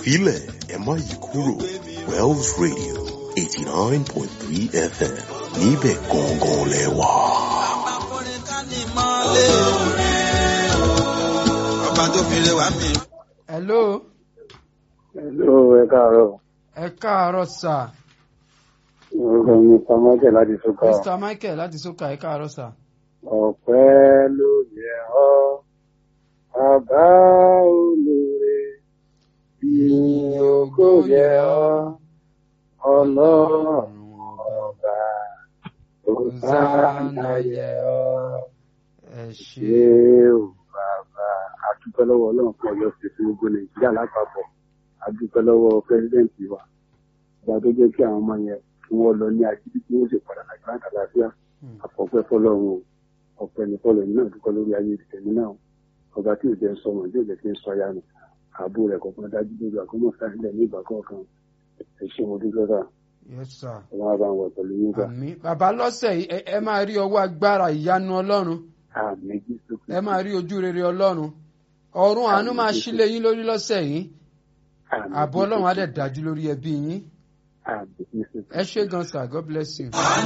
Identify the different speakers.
Speaker 1: filẹ̀ ẹ má yí kúrò Wells Radio eighty nine point three FM níbẹ̀ gangan lẹ wà.
Speaker 2: ọba tó fi lè wá mi.
Speaker 3: hello
Speaker 4: Hello, ẹ káàárọ̀.
Speaker 3: ẹ káàárọ̀ sà
Speaker 4: Orúkọ mi Samuel láti Sọ́kà.
Speaker 3: mr michael láti sókà ẹ káàárọ̀ sà.
Speaker 4: Ọ̀pẹ́ ló yẹ ọ́, bàbá olóore. Ìyìn ògo yẹ ọ́, ọlọ́run ọba. Hosanna yẹ ọ́,
Speaker 3: ẹ ṣe
Speaker 4: ṣé o bàbá. A dúpẹ́ lọ́wọ́ Ọlọ́run fún ọjọ́ sí fún gbogbo Nàìjíríà lápapọ̀. A dúpẹ́ lọ́wọ́ pẹ́sidẹ̀ntì wa. Ìgbà tó jẹ́ kí àwọn ọmọ yẹn kí wọ́n lọ ní ajínigbé tí wọ́n sì padà Nàìjíríà kàlàáfíà. àfọ̀pẹ́ fọlọ́run o ọ̀pẹ ní fọlọ́ yìí náà dúpẹ́ lórí ayé ìtẹ̀mí náà ọba tí ò jẹ́ ń sọmọ tí ò jẹ́ kí ń sọ ya nù ààbò rẹ̀ kọ̀ọ̀kan dájú lórí àkómọ̀ sáyẹ̀lẹ̀ ní ìgbà kọ̀ọ̀kan ẹ ṣé mo dúpẹ́ sà
Speaker 3: yes sir.
Speaker 4: ọlọ́run á bá wọn pẹ̀lú yín sà
Speaker 3: àmì bàbá lọ́sẹ̀ yìí ẹ- ẹ máa rí ọwọ́ agbára ìyanu ọlọ́run
Speaker 4: àmì jésù
Speaker 3: ẹ máa rí ojú rere ọlọ́run ọ̀run àánú máa ṣílé yín lórí lọ́sẹ̀ yìí ààbò ọlọ́run á dẹ̀ dájú lórí ẹbí yín
Speaker 4: àmì jésù
Speaker 3: ẹ ṣé gan sir god bless you.